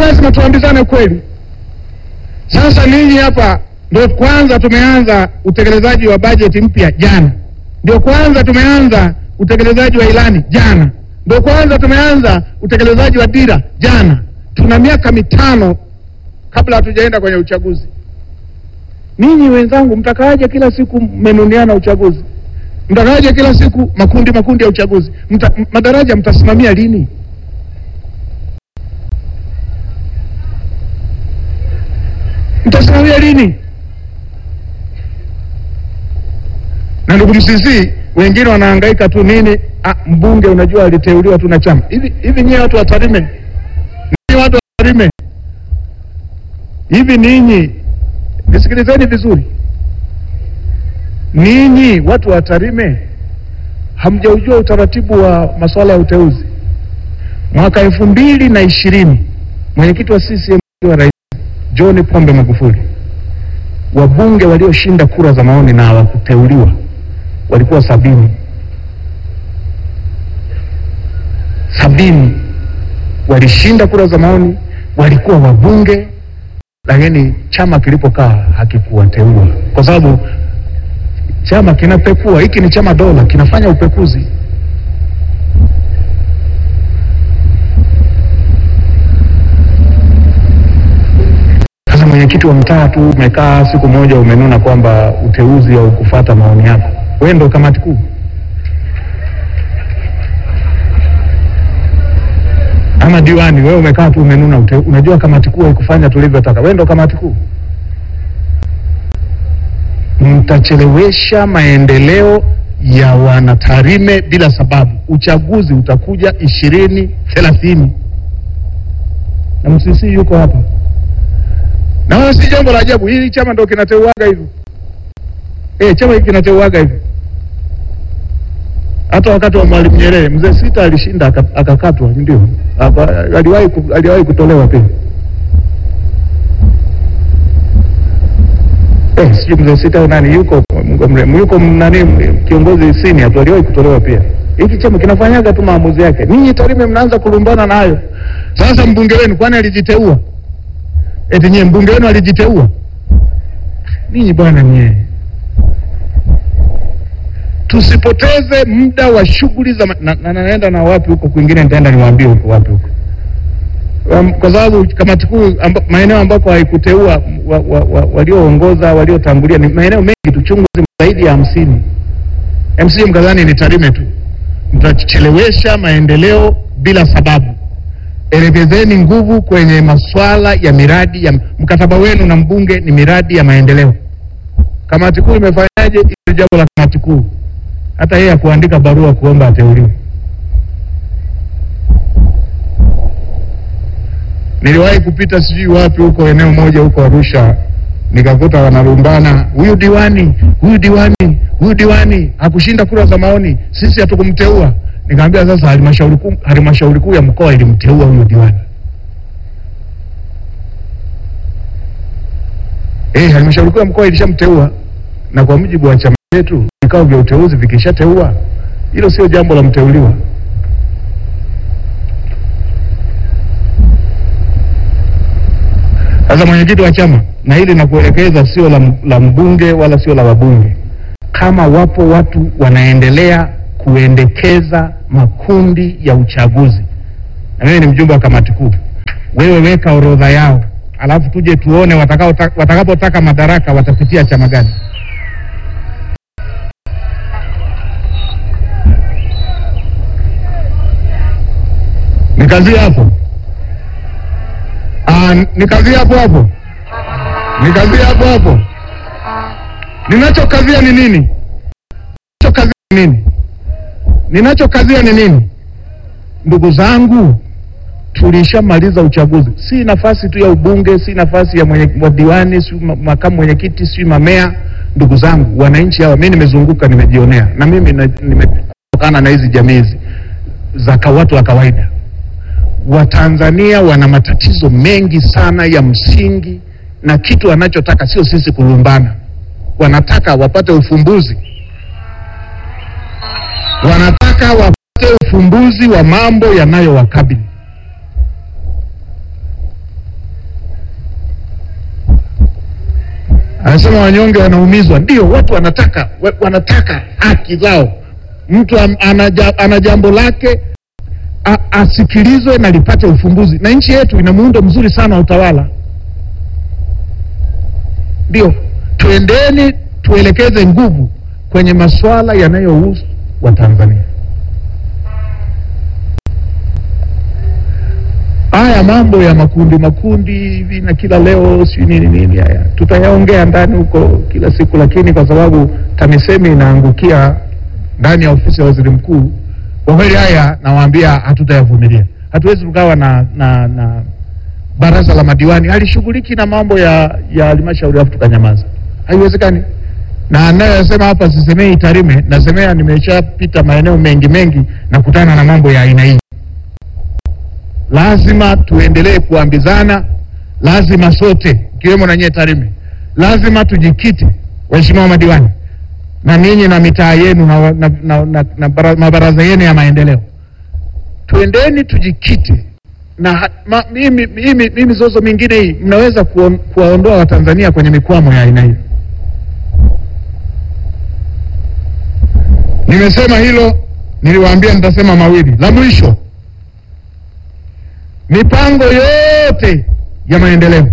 lazima tuambizane kweli. Sasa ninyi hapa ndio kwanza tumeanza utekelezaji wa bajeti mpya jana, ndio kwanza tumeanza utekelezaji wa ilani jana, ndio kwanza tumeanza utekelezaji wa dira jana. Tuna miaka mitano kabla hatujaenda kwenye uchaguzi. Ninyi wenzangu, mtakaaje kila siku mmenuniana uchaguzi? Mtakaaje kila siku makundi makundi ya uchaguzi? Mta, m- madaraja mtasimamia lini? Mtasimamia lini? Na ndugu Msisi, wengine wanahangaika tu nini? Ah, mbunge unajua aliteuliwa tu na chama. Hivi hivi nyie watu wa Tarime, nyie watu wa Tarime, hivi ninyi, nisikilizeni vizuri, ninyi watu wa Tarime hamjaujua utaratibu wa masuala ya uteuzi. Mwaka elfu mbili na ishirini mwenyekiti wa CCM wa rais John Pombe Magufuli, wabunge walioshinda kura za maoni na hawakuteuliwa walikuwa sabini. Sabini walishinda kura za maoni, walikuwa wabunge, lakini chama kilipokaa hakikuwateua kwa sababu chama kinapekua. Hiki ni chama dola, kinafanya upekuzi. Sasa mwenyekiti wa mtaa tu umekaa siku moja umenuna kwamba uteuzi au kufata maoni yako, wewe ndo kamati kuu. Ama diwani, wewe umekaa tu umenuna ute, unajua kamati kuu haikufanya tulivyotaka, wewe ndo kamati kuu. Mtachelewesha maendeleo ya wanatarime bila sababu. Uchaguzi utakuja ishirini thelathini na Msisi yuko hapa na wala si jambo la ajabu. Hili chama ndo kinateuaga hivyo eh, chama hiki kinateuaga hivyo. Hata wakati wa Mwalimu Nyerere mzee Sita alishinda aka- akakatwa, ndio Aka- aliwahi ku- aliwahi kutolewa pia eh, sijui mzee Sita au nani yuko Mungu amrehemu, yuko nani kiongozi senior tu aliwahi kutolewa pia. Hiki chama kinafanyaga tu maamuzi yake. Ninyi Tarime mnaanza kulumbana nayo. Sasa mbunge wenu kwani alijiteua? Eti nyie mbunge wenu alijiteua? Ninyi bwana nyie, tusipoteze muda wa shughuli za ma- na, na, naenda na wapi huko kwingine, nitaenda niwaambie huko wapi huko Um, kwa sababu kamati kuu amba, maeneo ambako haikuteua wa, wa, wa, walioongoza waliotangulia ni maeneo mengi tu chungu zima zaidi ya hamsini. MC mkadhani ni Tarime tu, mtachelewesha maendeleo bila sababu. Elekezeni nguvu kwenye masuala ya miradi ya mkataba wenu na mbunge ni miradi ya maendeleo. Kamati kuu imefanyaje? Hilo jambo la kamati kuu, hata yeye akuandika barua kuomba ateuliwe. Niliwahi kupita sijui wapi huko eneo moja huko Arusha, nikakuta wanarumbana, huyu diwani, huyu diwani, huyu diwani hakushinda kura za maoni, sisi hatukumteua. Nikamwambia sasa, halmashauri kuu halmashauri kuu ya mkoa ilimteua huyo diwani. Eh, halmashauri kuu ya mkoa ilishamteua, na kwa mujibu wa chama chetu vikao vya uteuzi vikishateua, hilo sio jambo la mteuliwa. Sasa mwenyekiti wa chama, na hili nakuelekeza, sio la, la mbunge wala sio la wabunge. Kama wapo watu wanaendelea kuendekeza makundi ya uchaguzi, na mimi ni mjumbe wa kamati kuu, wewe weka orodha yao, alafu tuje tuone watakao- watakapotaka madaraka watapitia chama gani. Nikazie hapo. Ah, nikazie hapo hapo, nikazie hapo hapo. Ninachokazia ni nini? Ninachokazia ni nini? Ninachokazia ni nini? Ndugu zangu, tulishamaliza uchaguzi. Si nafasi tu ya ubunge, si nafasi ya mwenye, wa diwani, si ma- makamu mwenyekiti, si mamea. Ndugu zangu, wananchi hawa, mimi nimezunguka, nimejionea, na mimi na- nimetokana na hizi jamii hizi za ka- watu wa kawaida. Watanzania wana matatizo mengi sana ya msingi, na kitu wanachotaka sio sisi kulumbana, wanataka wapate ufumbuzi, wanataka wapate, ufumbuzi. wapate ufumbuzi wa mambo yanayowakabili. Anasema wanyonge wanaumizwa. Ndio, watu wanataka wa- wanataka haki zao. Mtu am- ana ja- ana jambo lake a- asikilizwe na lipate ufumbuzi, na nchi yetu ina muundo mzuri sana wa utawala. Ndio, tuendeni tuelekeze nguvu kwenye masuala yanayohusu Watanzania. Haya mambo ya makundi makundi hivi na kila leo si nini nini, haya tutayaongea ndani huko kila siku, lakini kwa sababu TAMISEMI inaangukia ndani ya ofisi ya waziri mkuu, kwa kweli haya nawaambia, hatutayavumilia. Hatuwezi tukawa na, na, na baraza la madiwani halishughuliki na mambo ya ya halmashauri alafu tukanyamaza, haiwezekani. Na anayosema hapa sisemei Tarime, nasemea nimeshapita maeneo mengi mengi na kutana na mambo ya aina hii. Lazima tuendelee kuambizana, lazima sote ikiwemo na nyie Tarime, lazima tujikite, waheshimiwa madiwani na ninyi na mitaa yenu na, na, na, na, na bara- mabaraza yenu ya maendeleo, tuendeni tujikite na ha- ma, mimi, mimi, mimi zozo mingine hii mnaweza kuon- kuwaondoa Watanzania kwenye mikwamo ya aina hii. Nimesema hilo, niliwaambia nitasema mawili. La mwisho, mipango yote ya maendeleo,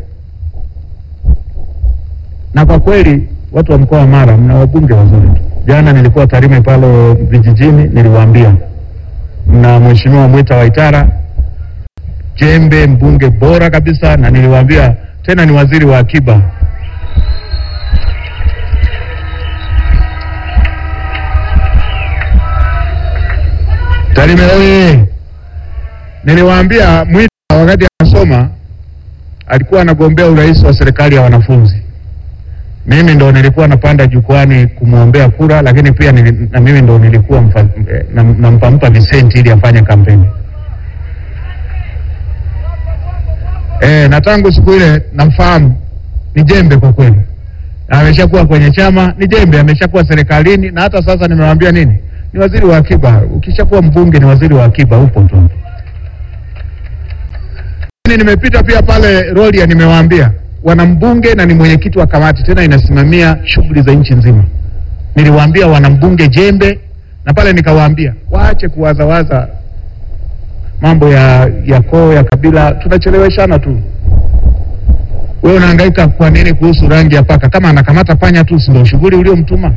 na kwa kweli watu wa mkoa wa Mara mna wabunge wazuri tu. Jana nilikuwa Tarime pale vijijini, niliwaambia mna mheshimiwa Mwita Waitara jembe, mbunge bora kabisa, na niliwaambia tena ni waziri wa akiba. Tarime oye! Niliwaambia Mwita wakati anasoma alikuwa anagombea urais wa serikali ya wanafunzi. Mimi ndo nilikuwa napanda jukwani kumwombea kura, lakini pia nili, na mimi ndo nilikuwa mfa- eh, nam- nampampa visenti ili afanye kampeni. Eh, na tangu siku ile namfahamu, ni jembe kwa kweli. Na Ameshakuwa kwenye chama, ni jembe, ameshakuwa serikalini, na hata sasa nimewambia nini, ni waziri wa akiba. Ukishakuwa mbunge ni waziri wa akiba, upo tu. Lakini Nimepita pia pale Rorya, nimewaambia wana mbunge na ni mwenyekiti wa kamati, tena inasimamia shughuli za nchi nzima. Niliwaambia wana mbunge jembe, na pale nikawaambia waache kuwazawaza mambo ya ya koo ya kabila, tunacheleweshana tu. Wewe unahangaika kwa nini kuhusu rangi ya paka? Kama anakamata panya tu, si ndio shughuli uliomtuma?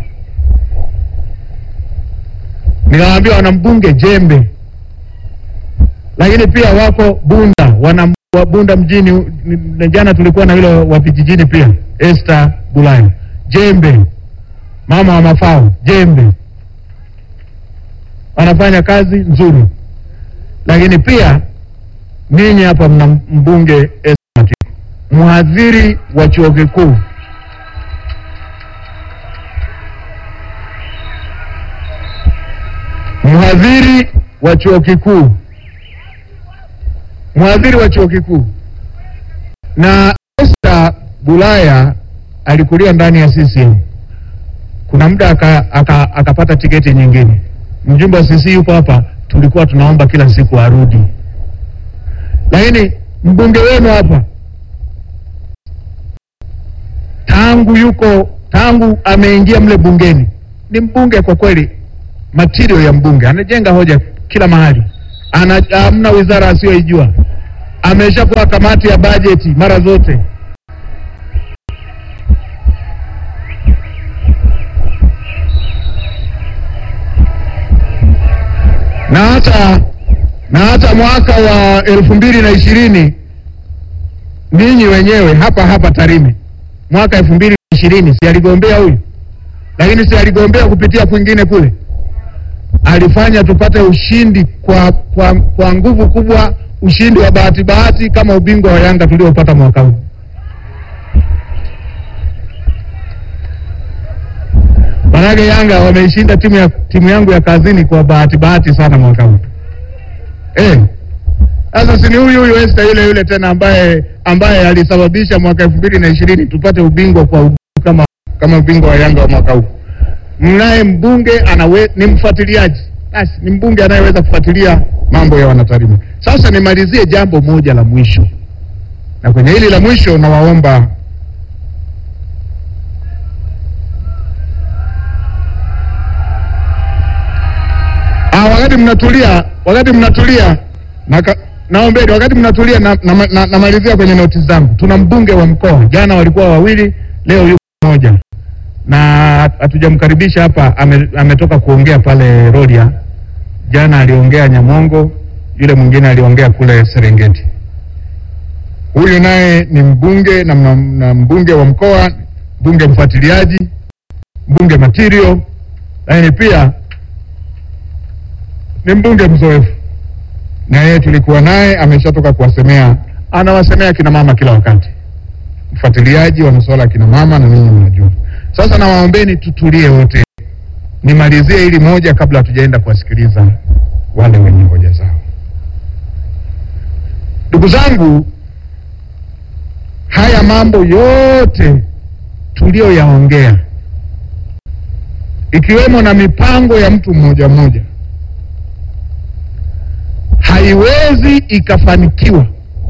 Nikawaambia wana mbunge jembe, lakini pia wako Bunda, wana wa Bunda mjini. ni- ni- Jana tulikuwa na yule wa vijijini pia, Esther Bulaya jembe, mama wa mafao jembe, wanafanya kazi nzuri lakini pia ninyi hapa mna mbunge Esther Matiko, mhadhiri wa chuo kikuu, mhadhiri wa chuo kikuu, mhadhiri wa chuo kikuu. Na Esther Bulaya alikulia ndani ya CCM, kuna muda aka- aka- akapata tiketi nyingine. Mjumbe wa CC yupo hapa, tulikuwa tunaomba kila siku arudi, lakini mbunge wenu hapa tangu yuko tangu ameingia mle bungeni ni mbunge kwa kweli, material ya mbunge, anajenga hoja kila mahali, ana hamna wizara asiyoijua, ameshakuwa kamati ya bajeti mara zote. na hata na hata mwaka wa elfu mbili na ishirini ninyi wenyewe hapa hapa Tarime mwaka elfu mbili na ishirini si aligombea huyu, lakini si aligombea kupitia kwingine kule, alifanya tupate ushindi kwa, kwa, kwa nguvu kubwa, ushindi wa bahati bahati kama ubingwa wa Yanga tuliopata mwaka huu. Manake Yanga wameishinda timu ya timu yangu ya kazini kwa bahati bahati sana mwaka huu. Eh. Sasa si ni huyu huyu Esther yule yule tena ambaye ambaye alisababisha mwaka elfu mbili na ishirini tupate ubingwa kwa ugu kama kama ubingwa wa Yanga wa mwaka huu. Mnaye mbunge anawe, ni mfuatiliaji. Basi ni mbunge anayeweza kufuatilia mambo ya wanatarime. Sasa nimalizie jambo moja la mwisho. Na kwenye hili la mwisho nawaomba Ah, wakati mnatulia, wakati mnatulia na naombeni, wakati mnatulia na, na, na, namalizia kwenye noti zangu. Tuna mbunge wa mkoa, jana walikuwa wawili, leo yuko mmoja, na hatujamkaribisha hapa. Ame, ametoka kuongea pale Rorya. Jana aliongea Nyamongo, yule mwingine aliongea kule Serengeti. Huyu naye ni mbunge na, na, na mbunge wa mkoa, mbunge mfuatiliaji, mbunge material, lakini pia ni mbunge mzoefu, na yeye tulikuwa naye, ameshatoka kuwasemea, anawasemea kina mama kila wakati, mfuatiliaji wa masuala ya kina mama, na ninyi mnajua. Sasa nawaombeni tutulie wote, nimalizie hili moja kabla hatujaenda kuwasikiliza wale wenye hoja zao. Ndugu zangu, haya mambo yote tuliyoyaongea, ikiwemo na mipango ya mtu mmoja mmoja haiwezi ikafanikiwa.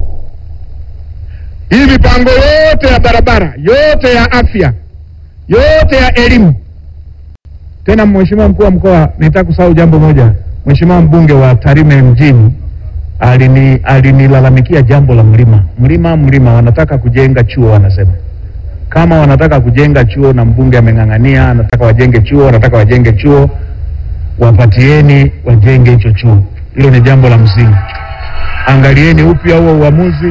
Hii mipango yote ya barabara, yote ya afya, yote ya elimu. Tena Mheshimiwa mkuu wa mkoa, nitaka kusahau jambo moja. Mheshimiwa mbunge wa Tarime mjini alini alinilalamikia jambo la mlima, mlima, mlima. Wanataka kujenga chuo, wanasema kama wanataka kujenga chuo na mbunge ameng'ang'ania, anataka wajenge chuo, wanataka wajenge chuo, wapatieni wajenge hicho chuo. Hilo ni jambo la msingi. Angalieni upya huo uamuzi,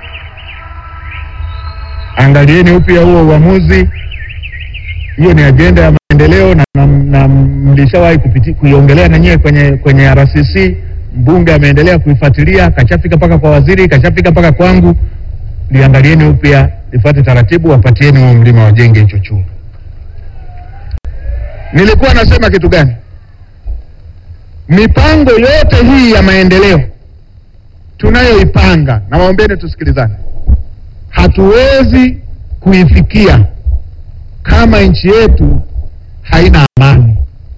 angalieni upya huo uamuzi. Hiyo ni ajenda ya maendeleo na, na, na mlishawahi kupiti kuiongelea na nyewe kwenye kwenye RCC. Mbunge ameendelea kuifuatilia, kachafika mpaka kwa waziri, kachafika mpaka kwangu. Liangalieni upya, lifuate taratibu, wapatieni huo mlima, wajenge hicho chuo. Nilikuwa nasema kitu gani? Mipango yote hii ya maendeleo tunayoipanga, na waombeni tusikilizane, hatuwezi kuifikia kama nchi yetu haina amani.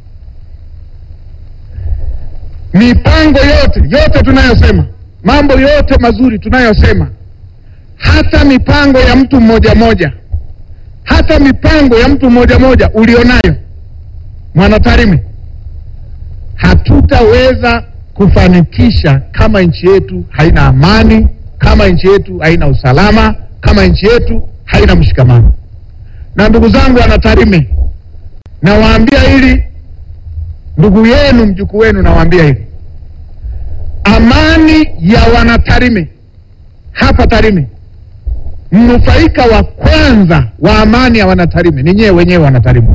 Mipango yote yote tunayosema, mambo yote mazuri tunayosema, hata mipango ya mtu mmoja mmoja, hata mipango ya mtu mmoja mmoja ulionayo Mwanatarime hatutaweza kufanikisha kama nchi yetu haina amani, kama nchi yetu haina usalama, kama nchi yetu haina mshikamano. Na ndugu zangu Wanatarime, nawaambia hili, ndugu yenu mjukuu wenu, nawaambia hili, amani ya Wanatarime hapa Tarime, mnufaika wa kwanza wa amani ya Wanatarime ni nyewe wenyewe Wanatarime.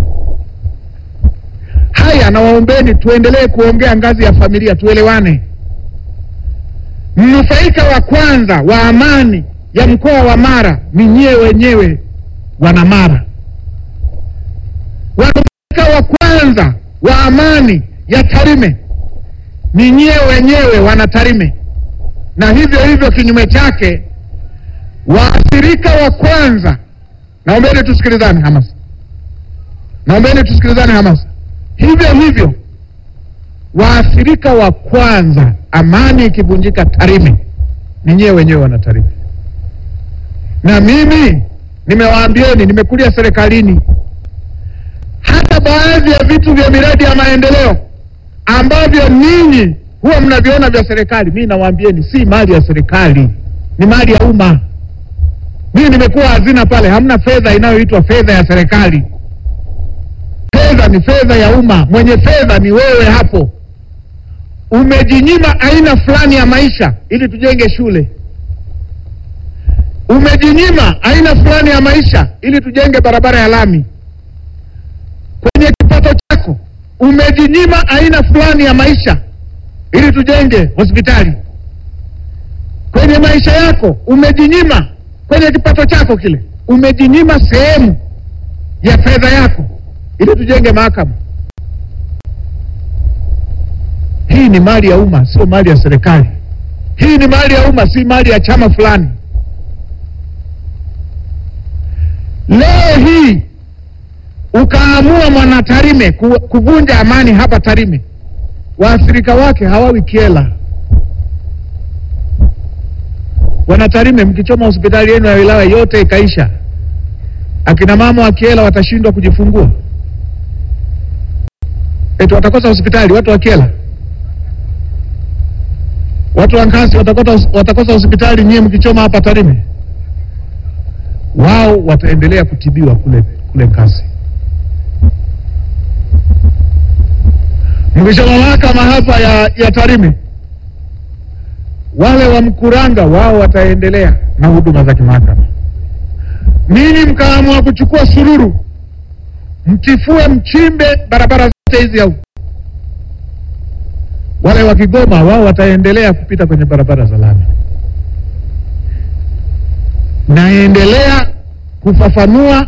Haya, nawaombeni tuendelee kuongea ngazi ya familia, tuelewane. Mnufaika wa kwanza wa amani ya mkoa wa Mara ni nyewe wenyewe wana Mara. Wanufaika wa kwanza wa amani ya Tarime ni nyewe wenyewe wana Tarime, na hivyo hivyo kinyume chake, waathirika wa kwanza, naombeni tusikilizane hamasa, naombeni tusikilizane hamasa hivyo hivyo waathirika wa kwanza amani ikivunjika Tarime ni nyewe wenyewe wana Tarime. Na mimi nimewaambieni, nimekulia serikalini, hata baadhi ya vitu vya miradi ya maendeleo ambavyo ninyi huwa mnaviona vya serikali, mimi nawaambieni, si mali ya serikali, ni mali ya umma. Mimi nimekuwa hazina pale, hamna fedha inayoitwa fedha ya serikali fedha ni fedha ya umma. Mwenye fedha ni wewe hapo. Umejinyima aina fulani ya maisha ili tujenge shule, umejinyima aina fulani ya maisha ili tujenge barabara ya lami. Kwenye kipato chako umejinyima aina fulani ya maisha ili tujenge hospitali. Kwenye maisha yako umejinyima, kwenye kipato chako kile umejinyima sehemu ya fedha yako ili tujenge mahakama. Hii ni mali ya umma, sio mali ya serikali. Hii ni mali ya umma, si mali ya chama fulani. Leo hii ukaamua Mwanatarime ku, kuvunja amani hapa Tarime, waathirika wake hawawi Kyela. Wanatarime, mkichoma hospitali yenu ya wilaya yote ikaisha, akina mama wa Kyela watashindwa kujifungua eti watakosa hospitali watu wa Kyela? Watu wa Nkasi watakosa, watakosa hospitali nyie mkichoma hapa Tarime? Wao wataendelea kutibiwa kule kule Nkasi. Mkishoma mahakama hapa ya, ya Tarime, wale wa Mkuranga wao wataendelea na huduma za kimahakama. Ninyi mkaamua kuchukua sururu, mtifue, mchimbe barabara zote hizi au wale wa Kigoma wao wataendelea kupita kwenye barabara za lami. Naendelea kufafanua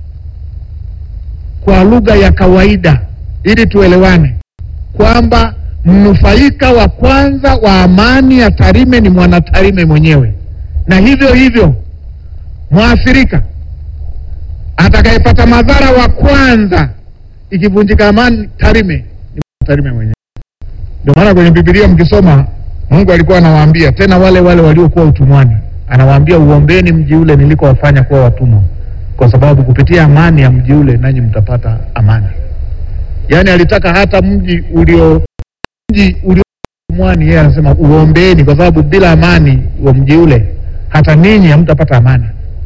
kwa lugha ya kawaida ili tuelewane kwamba mnufaika wa kwanza wa amani ya Tarime ni mwana Tarime mwenyewe, na hivyo hivyo mwathirika atakayepata madhara wa kwanza ikivunjika amani Tarime ni mwana Tarime mwenyewe. Ndio maana kwenye Biblia mkisoma, Mungu alikuwa anawaambia tena wale wale waliokuwa utumwani, anawaambia uombeni mji ule nilikowafanya kuwa watumwa, kwa sababu kupitia amani ya mji ule nanyi mtapata amani. Yaani alitaka hata mji ulio mji ulio utumwani, yeye anasema uombeni, kwa sababu bila amani wa mji ule hata ninyi hamtapata amani.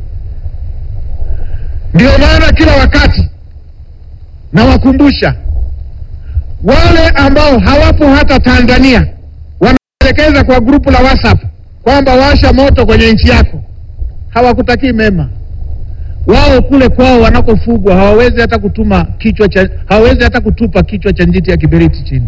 Ndio maana kila wakati nawakumbusha wale ambao hawapo hata Tanzania wanaelekeza kwa grupu la WhatsApp kwamba washa moto kwenye nchi yako, hawakutakii mema. Wao kule kwao wanakofugwa hawawezi hata kutuma kichwa cha, hawawezi hata kutupa kichwa cha njiti ya kiberiti chini,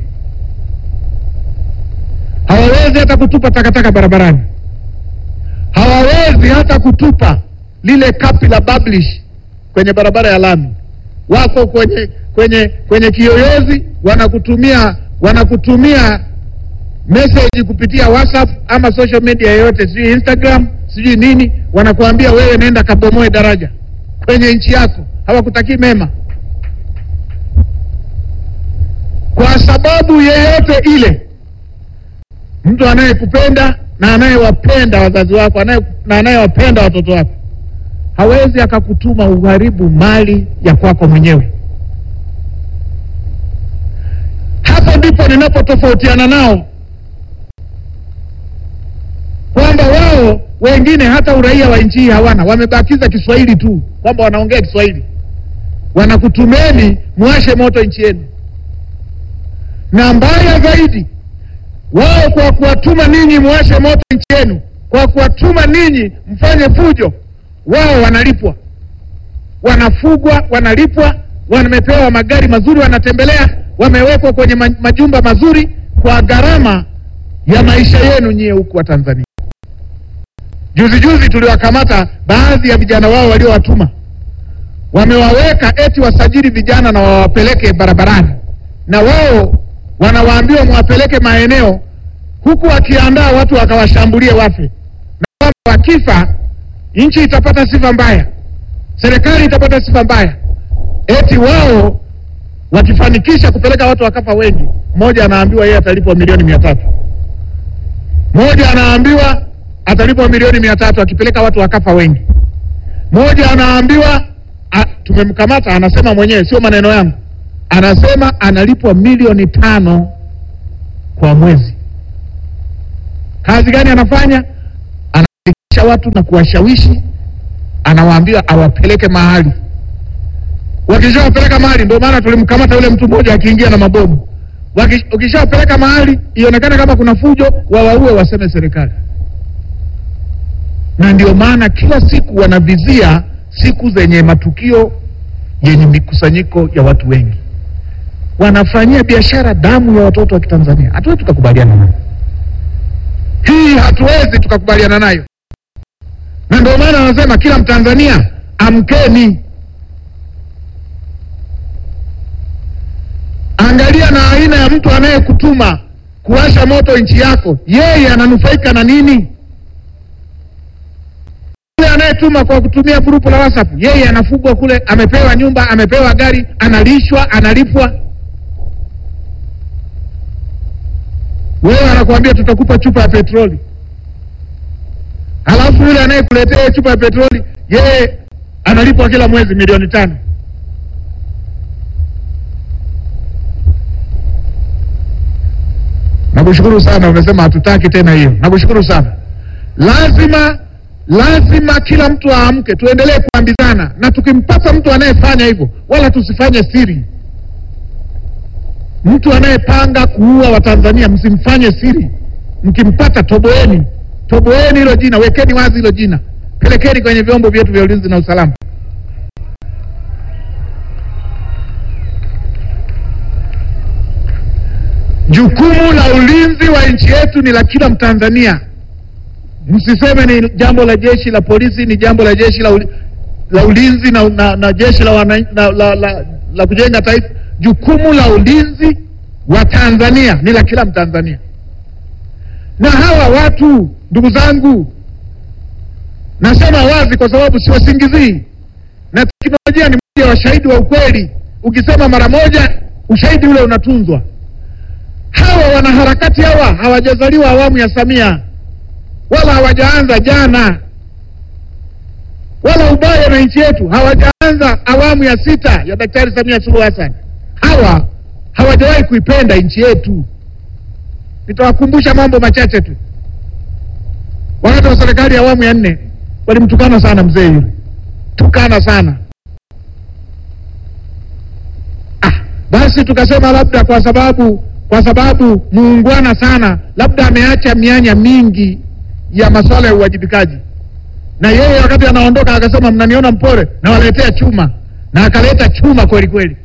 hawawezi hata kutupa takataka barabarani, hawawezi hata kutupa lile kapi la bablish kwenye barabara ya lami. Wako kwenye kwenye kwenye kiyoyozi wanakutumia wanakutumia message kupitia WhatsApp ama social media yoyote, sijui Instagram, sijui nini, wanakuambia wewe nenda kabomoe daraja kwenye nchi yako. Hawakutakii mema, kwa sababu yeyote ile. Mtu anayekupenda na anayewapenda wazazi wako anaye, na anayewapenda watoto wako hawezi akakutuma uharibu mali ya kwako mwenyewe. Hapo ndipo ninapotofautiana nao, kwamba wao wengine hata uraia wa nchi hii hawana, wamebakiza Kiswahili tu, kwamba wanaongea Kiswahili. Wanakutumeni mwashe moto nchi yenu, na mbaya zaidi, wao kwa kuwatuma ninyi mwashe moto nchi yenu, kwa kuwatuma ninyi mfanye fujo, wao wanalipwa, wanafugwa, wanalipwa, wamepewa magari mazuri, wanatembelea wamewekwa kwenye majumba mazuri kwa gharama ya maisha yenu nyie huku wa Tanzania. Juzi juzi tuliwakamata baadhi ya vijana wao waliowatuma, wamewaweka eti wasajili vijana na wawapeleke barabarani, na wao wanawaambiwa mwapeleke maeneo, huku wakiandaa watu wakawashambulie wafe, na kwamba wakifa nchi itapata sifa mbaya, serikali itapata sifa mbaya, eti wao wakifanikisha kupeleka watu wakafa wengi, mmoja anaambiwa yeye atalipwa milioni mia tatu mmoja anaambiwa atalipwa milioni mia tatu akipeleka watu wakafa wengi. Mmoja anaambiwa a, tumemkamata, anasema mwenyewe, sio maneno yangu, anasema analipwa milioni tano kwa mwezi. Kazi gani anafanya? Anaandikisha watu na kuwashawishi, anawaambia awapeleke mahali wakishawapeleka mahali, ndio maana tulimkamata yule mtu mmoja akiingia na mabomu. Ukishawapeleka mahali ionekane kama kuna fujo, wawaue, waseme serikali. Na ndio maana kila siku wanavizia siku zenye matukio yenye mikusanyiko ya watu wengi, wanafanyia biashara damu ya watoto wa Kitanzania. Hatuwezi tukakubaliana nayo hii, hatuwezi tukakubaliana nayo, na ndio maana wanasema kila Mtanzania amkeni. Angalia na aina ya mtu anayekutuma kuwasha moto nchi yako, yeye ananufaika na nini? Yule anayetuma kwa kutumia grupu la WhatsApp, yeye anafugwa kule, amepewa nyumba, amepewa gari, analishwa, analipwa. Wewe anakuambia tutakupa chupa ya petroli, halafu yule anayekuletea chupa ya petroli, yeye analipwa kila mwezi milioni tano. Nakushukuru sana, umesema hatutaki tena hiyo. Nakushukuru sana. Lazima lazima kila mtu aamke, tuendelee kuambizana, na tukimpata mtu anayefanya hivyo, wala tusifanye siri. Mtu anayepanga kuua Watanzania msimfanye siri. Mkimpata toboeni, toboeni hilo jina, wekeni wazi hilo jina, pelekeni kwenye vyombo vyetu vya ulinzi na usalama. Jukumu la ulinzi wa nchi yetu ni la kila Mtanzania. Msiseme ni jambo la jeshi la polisi, ni jambo la jeshi la, uli, la ulinzi na, na, na jeshi la, wana, na, la, la, la kujenga taifa. Jukumu la ulinzi wa Tanzania ni la kila Mtanzania. Na hawa watu, ndugu zangu, nasema wazi kwa sababu siwasingizii, na teknolojia ni moja wa shahidi wa ukweli. Ukisema mara moja, ushahidi ule unatunzwa. Hawa wanaharakati hawa hawajazaliwa awamu ya Samia wala hawajaanza jana, wala ubaya na nchi yetu hawajaanza awamu ya sita ya Daktari Samia Suluhu Hassan. Hawa hawajawahi kuipenda nchi yetu. Nitawakumbusha mambo machache tu. Wakati wa serikali ya awamu ya nne walimtukana sana mzee yule, tukana sana ah, basi tukasema labda kwa sababu kwa sababu muungwana sana, labda ameacha mianya mingi ya masuala ya uwajibikaji. Na yeye wakati anaondoka akasema, mnaniona mpore, nawaletea chuma, na akaleta chuma kweli kweli.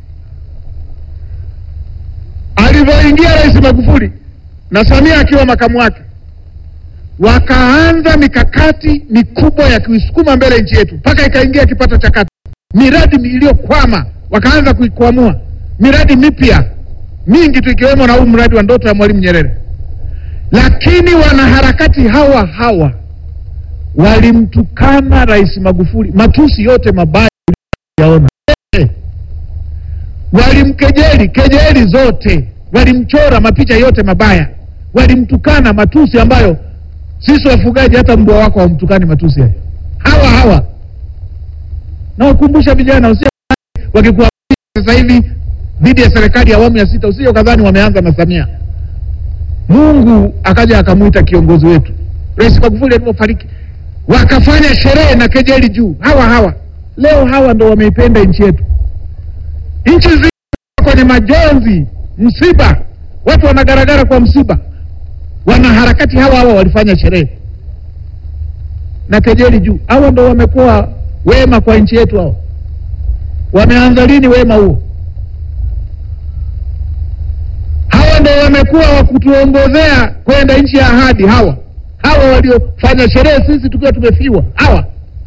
Alivyoingia Rais Magufuli na Samia akiwa makamu wake, wakaanza mikakati mikubwa ya kuisukuma mbele nchi yetu mpaka ikaingia kipato cha kati, miradi iliyokwama wakaanza kuikwamua, miradi mipya mingi tu ikiwemo na huu mradi wa ndoto ya Mwalimu Nyerere. Lakini wanaharakati hawa hawa walimtukana Rais Magufuli, matusi yote mabaya yaona, walimkejeli kejeli zote, walimchora mapicha yote mabaya, walimtukana matusi ambayo sisi wafugaji hata mbwa wako hawamtukani matusi hayo. Hawa hawa nawakumbusha vijana, usi wakikuwa sasa hivi dhidi ya serikali ya awamu ya sita, usije kadhani wameanza na Samia. Mungu akaja akamwita kiongozi wetu Rais Magufuli alipofariki, wakafanya sherehe na kejeli juu. Hawa hawa leo hawa ndo wameipenda nchi yetu. Nchi zima kwenye majonzi, msiba, watu wanagaragara kwa msiba, wanaharakati hawa hawa walifanya sherehe na kejeli juu. Hawa ndo wamekuwa wema kwa nchi yetu. Hawa wameanza lini wema huo? hawa ndo wamekuwa wa kutuongozea kwenda nchi ya ahadi. Hawa hawa waliofanya sherehe sisi tukiwa tumefiwa, hawa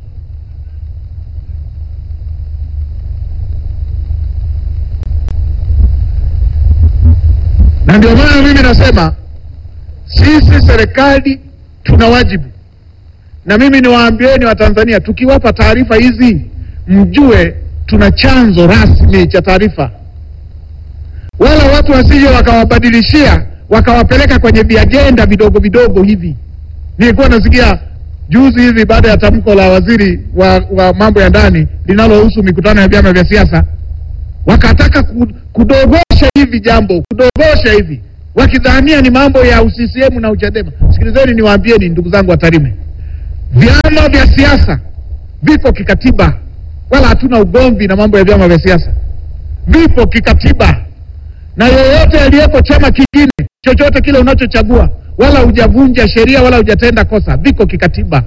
na ndio maana mimi nasema sisi serikali tuna wajibu, na mimi niwaambieni Watanzania, tukiwapa taarifa hizi mjue tuna chanzo rasmi cha taarifa wala watu wasije wakawabadilishia wakawapeleka kwenye viajenda vidogo vidogo hivi. Nilikuwa nasikia juzi hivi baada ya tamko la waziri wa, wa mambo ya ndani linalohusu mikutano ya vyama vya siasa, wakataka kudogosha hivi jambo, kudogosha hivi wakidhania ni mambo ya UCCM na UCHADEMA. Sikilizeni niwaambieni, ndugu zangu wa Tarime, vyama vya siasa viko kikatiba, wala hatuna ugomvi na mambo ya vyama vya siasa, vipo kikatiba na yoyote aliyeko chama kingine chochote kile unachochagua, wala hujavunja sheria wala hujatenda kosa, viko kikatiba,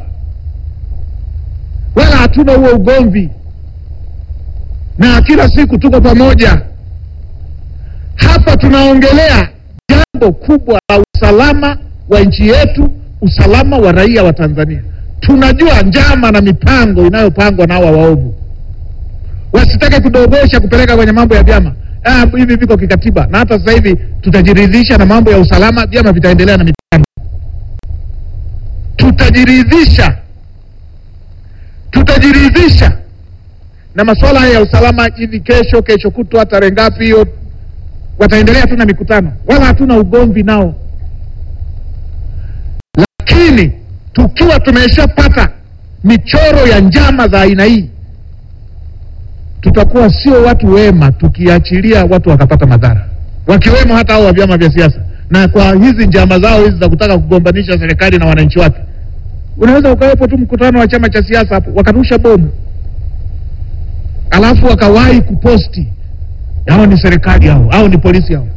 wala hatuna huo ugomvi, na kila siku tuko pamoja. Hapa tunaongelea jambo kubwa la usalama wa nchi yetu, usalama wa raia wa Tanzania. Tunajua njama na mipango inayopangwa na hawa waovu, wasitake kudogosha kupeleka kwenye mambo ya vyama Ah, hivi viko kikatiba na hata sasa hivi tutajiridhisha na mambo ya usalama, vyama vitaendelea na mipango. Tutajiridhisha, tutajiridhisha na masuala haya ya usalama hivi kesho, kesho kutwa, tarehe ngapi hiyo, wataendelea tu na mikutano, wala hatuna ugomvi nao, lakini tukiwa tumeshapata michoro ya njama za aina hii tutakuwa sio watu wema tukiachilia watu wakapata madhara, wakiwemo hata hao wa vyama vya siasa. na kwa hizi njama zao hizi za kutaka kugombanisha serikali na wananchi wake, unaweza ukawepo tu mkutano wa chama cha siasa hapo wakarusha bomu, alafu wakawahi kuposti hao ni serikali hao au ni polisi hao,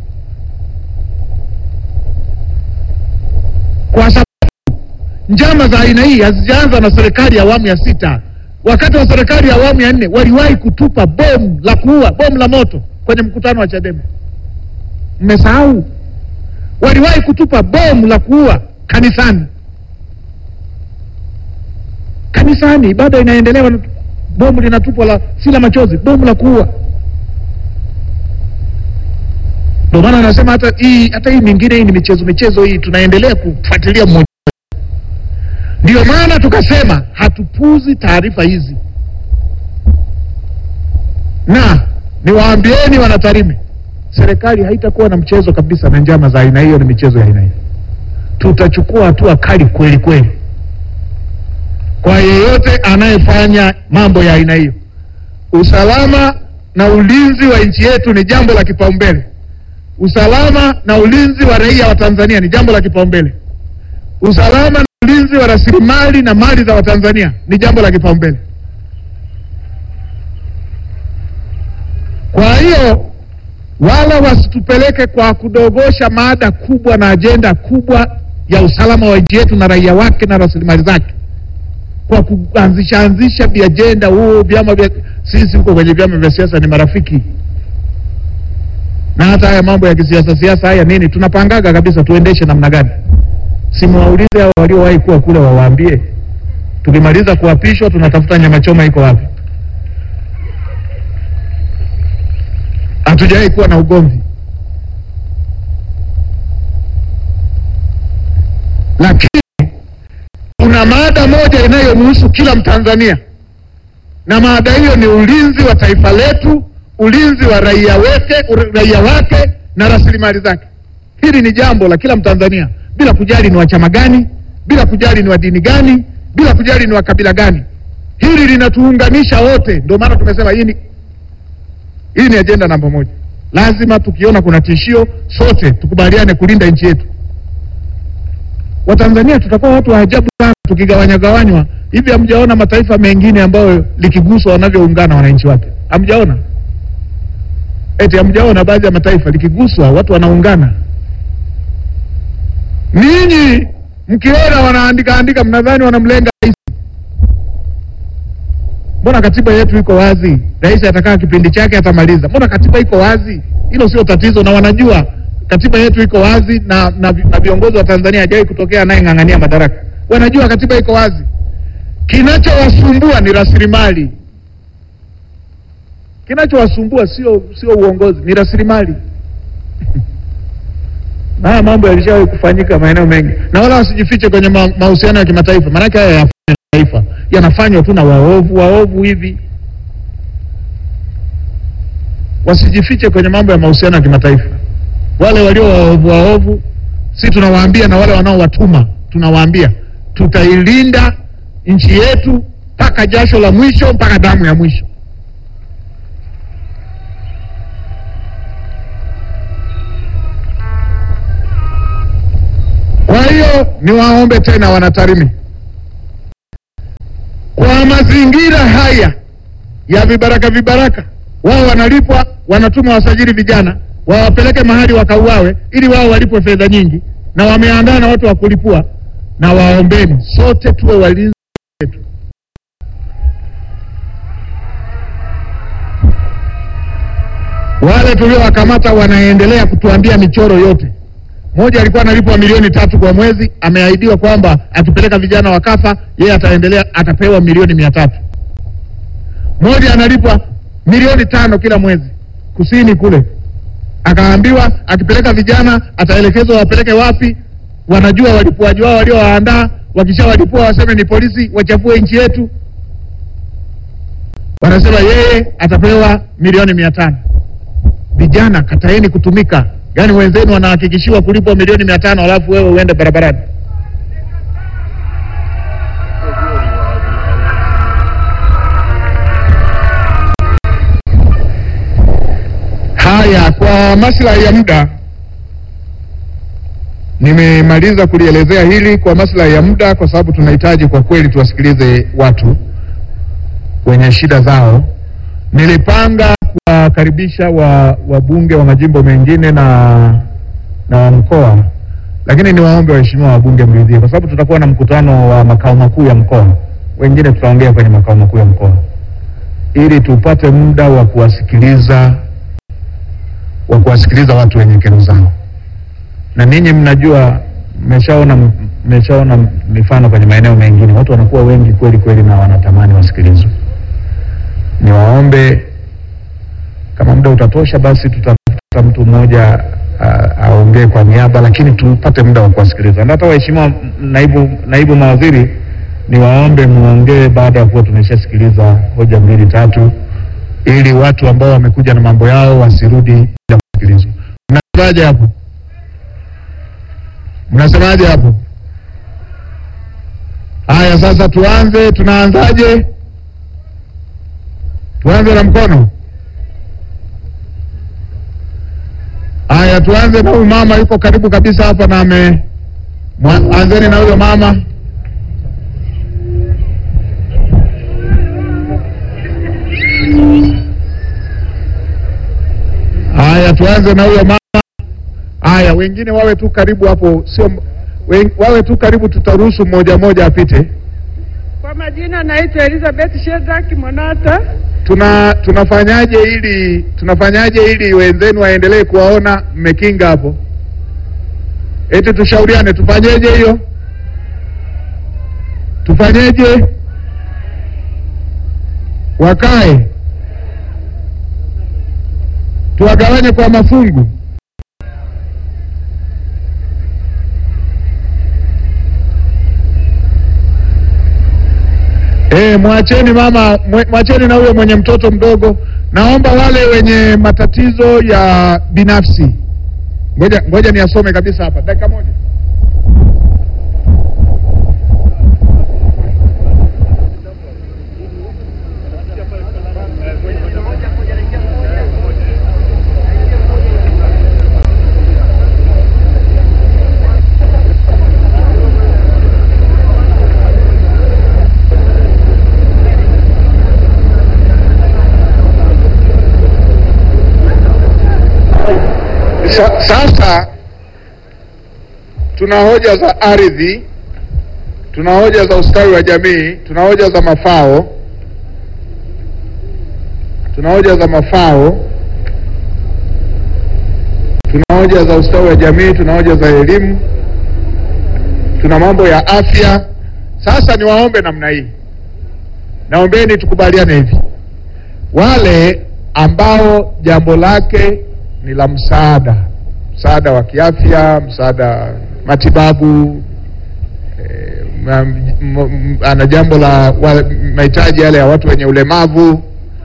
kwa sababu njama za aina hii hazijaanza na serikali ya awamu ya sita. Wakati wa serikali ya awamu ya nne waliwahi kutupa bomu la kuua, bomu la moto kwenye mkutano wa Chadema. Mmesahau? Waliwahi kutupa bomu la kuua kanisani. Kanisani ibada inaendelewa, bomu linatupwa la si la machozi, bomu la kuua. Ndio maana anasema hata hii hata hii mingine hii ni michezo michezo hii, tunaendelea kufuatilia mmoja. Ndio maana tukasema hatupuzi taarifa hizi, na niwaambieni wanatarime, serikali haitakuwa na mchezo kabisa na njama za aina hiyo, ni michezo ya aina hiyo. Tutachukua hatua kali kweli kweli kwa yeyote anayefanya mambo ya aina hiyo. Usalama na ulinzi wa nchi yetu ni jambo la kipaumbele. Usalama na ulinzi wa raia wa Tanzania ni jambo la kipaumbele. Usalama na ulinzi wa rasilimali na mali za Watanzania ni jambo la kipaumbele. Kwa hiyo wala wasitupeleke kwa kudogosha mada kubwa na ajenda kubwa ya usalama wa nchi yetu na raia wake na rasilimali zake kwa kuanzisha anzisha viajenda huo vyama vya sisi huko kwenye vyama vya siasa ni marafiki na hata haya mambo ya kisiasa siasa haya nini tunapangaga kabisa tuendeshe namna gani simuwaulize hao waliowahi kuwa kule wawaambie tukimaliza kuapishwa tunatafuta nyama choma iko wapi hatujawahi kuwa na ugomvi lakini kuna mada moja inayomhusu kila Mtanzania na mada hiyo ni ulinzi wa taifa letu, ulinzi wa raia wake, raia wake na rasilimali zake. Hili ni jambo la kila Mtanzania bila kujali ni wa chama gani, bila kujali ni wa dini gani, bila kujali ni wa kabila gani. Hili linatuunganisha wote. Ndio maana tumesema hii ni hii ni ajenda namba moja. Lazima tukiona kuna tishio, sote tukubaliane kulinda nchi yetu. Watanzania tutakuwa watu wa ajabu sana tukigawanya gawanywa hivi. Hamjaona mataifa mengine ambayo likiguswa wanavyoungana wananchi wake? Hamjaona? Eti hamjaona baadhi ya mataifa likiguswa watu wanaungana? Ninyi mkiona wanaandika andika, mnadhani wanamlenga rais? Mbona katiba yetu iko wazi? Rais atakaa kipindi chake atamaliza. Mbona katiba iko wazi? Hilo sio tatizo, na wanajua katiba yetu iko wazi na, na, na viongozi wa Tanzania hajawahi kutokea anayeng'ang'ania madaraka. Wanajua katiba iko wazi. Kinachowasumbua ni rasilimali. Kinachowasumbua sio sio uongozi, ni rasilimali. na haya mambo yalishawahi kufanyika maeneo mengi, na wala wasijifiche kwenye ma, mahusiano ya kimataifa, maanake haya ya taifa yanafanywa tu na waovu waovu hivi. Wasijifiche kwenye mambo ya mahusiano ya kimataifa wale walio waovu waovu, si tunawaambia, na wale wanaowatuma tunawaambia, tutailinda nchi yetu mpaka jasho la mwisho, mpaka damu ya mwisho. Kwa hiyo niwaombe tena wanatarime, kwa mazingira haya ya vibaraka vibaraka, wao wanalipwa, wanatuma wasajili vijana wawapeleke mahali wakauawe ili wao walipwe fedha nyingi, na wameandaa na watu wa kulipua. Na waombeni sote tuwe walinzi wetu. Wale tuliowakamata wanaendelea kutuambia michoro yote. Mmoja alikuwa analipwa milioni tatu kwa mwezi, ameahidiwa kwamba akipeleka vijana wakafa, yeye ataendelea, atapewa milioni mia tatu. Mmoja analipwa milioni tano kila mwezi kusini kule akaambiwa akipeleka vijana ataelekezwa wapeleke wapi. Wanajua walipuaji wao waliowaandaa, wakishawalipua waseme ni polisi, wachafue nchi yetu. Wanasema yeye atapewa milioni mia tano. Vijana kataeni kutumika, yaani wenzenu wanahakikishiwa kulipwa milioni mia tano alafu wewe uende barabarani. Haya, kwa maslahi ya muda Nimemaliza kulielezea hili kwa maslahi ya muda, kwa sababu tunahitaji kwa kweli tuwasikilize watu wenye shida zao. Nilipanga kuwakaribisha wa wabunge wa majimbo mengine na na wa mkoa, lakini niwaombe waheshimiwa wabunge mridhie, kwa sababu tutakuwa na mkutano wa makao makuu ya mkoa, wengine tutaongea kwenye makao makuu ya mkoa, ili tupate muda wa kuwasikiliza wa kuwasikiliza watu wenye kero zao na ninyi mnajua, mmeshaona mmeshaona mifano kwenye maeneo mengine, watu wanakuwa wengi kweli kweli na wanatamani wasikilizwe. Niwaombe kama muda utatosha, basi tutafuta mtu mmoja a- aongee kwa niaba, lakini tupate muda wa kuwasikiliza. Na hata waheshimiwa naibu, naibu mawaziri, niwaombe muongee baada ya kuwa tumeshasikiliza hoja mbili tatu, ili watu ambao wamekuja na mambo yao wasirudi bila kusikilizwa. Mnasemaje hapo? Mnasemaje hapo? Haya, sasa tuanze. Tunaanzaje? Tuanze na mkono. Haya, tuanze na huyu mama, yuko karibu kabisa hapa na ame mwa- anzeni na huyo mama. Haya, tuanze na huyo mama. Haya, wengine wawe tu karibu hapo, sio wen- wawe tu karibu, tutaruhusu mmoja mmoja apite. Kwa majina naitwa Elizabeth Shedrack Monata. Tuna tunafanyaje ili tunafanyaje ili wenzenu waendelee kuwaona mmekinga hapo? Eti tushauriane, tufanyeje hiyo? Tufanyeje? Wakae, tuwagawanye kwa mafungu. E, mwacheni mama, mwe- mwacheni na huyo mwenye mtoto mdogo. Naomba wale wenye matatizo ya binafsi, ngoja ngoja niasome kabisa hapa, dakika moja. Sa, sasa tuna hoja za ardhi, tuna hoja za ustawi wa jamii, tuna hoja za mafao, tuna hoja za mafao, tuna hoja za ustawi wa jamii, tuna hoja za elimu, tuna mambo ya afya. Sasa niwaombe namna hii, naombeni tukubaliane hivi, wale ambao jambo lake ni la msaada, msaada wa kiafya, msaada matibabu, eh, ma- m- m- ana jambo la wa- mahitaji yale ya watu wenye ulemavu